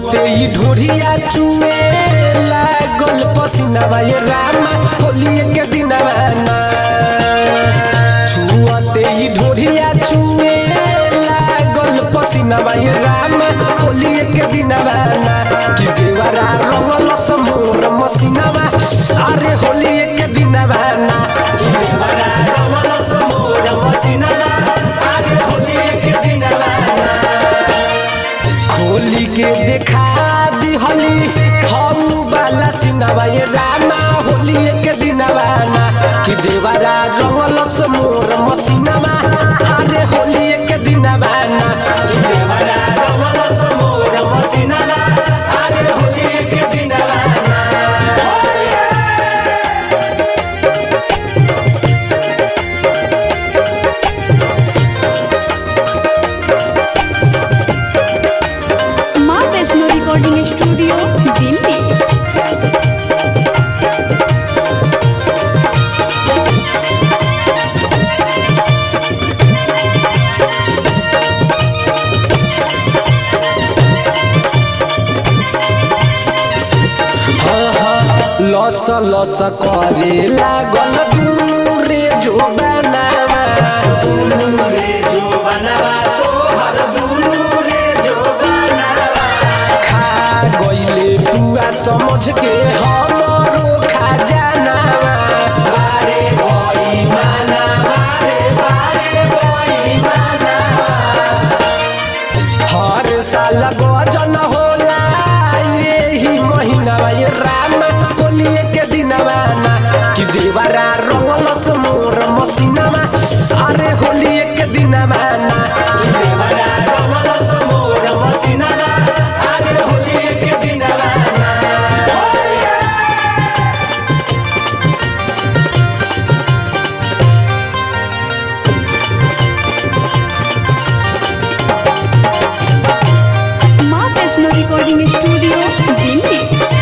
छुअते ही ढोरिया चुए लागल पसीनावा ये रामा होलिए के दिनवा ना छुअते ही ढोरिया चुए लागल पसीनावा ये रामा होलिए के दिनवा ना कि देवरा रंगल समोर मसीनावा अरे होलिए के दिनवा ना कि देवरा रंगल समोर मसीनावा अरे होलिए के दिनवा ना खोली के देखा दिहली हम बाला सिनवा ये रामा होली के दिनवा ना कि देवरा रंगल से मोर मसीनवा अरे होली के दिनवा ना कि देवरा रंगल से मोर मसीनवा अरे होली के दिनवा ना माँ वैष्णो रिकॉर्डिंग स्टूडियो दिल्ली लस लस करे लागल दुनु रे जो बनावा दुनु रे जो बनावा तोहर दुनु रे जो बनावा खा गइले पुआ समझ के हमरो खा जानावा बारे भई माना बारे बारे भई मानावा हर साल गजन होला यही महीना ये राम होलिए के दिनवा ना कि देवरा रंगल से मोर मसीनावा अरे होलिए के दिनवा ना कि देवरा रंगल से मोर मसीनावा अरे होलिए के दिनवा ना माँ वैष्णो रिकॉर्डिंग स्टूडियो दिल्ली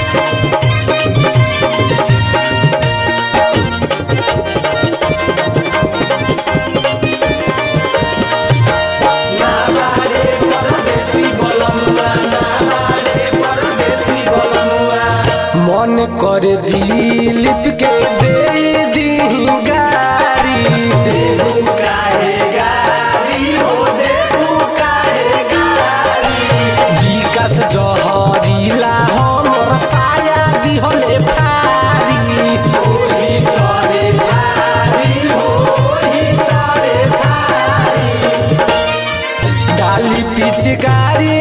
मन कर दिलीप के दे दी गारी देबू काहे गारी हो देबू काहे गारी विकास जहरीला हमर साया दिहले फारी ओही तरे फारी हो ओही तरे फारी डाली पिचकारी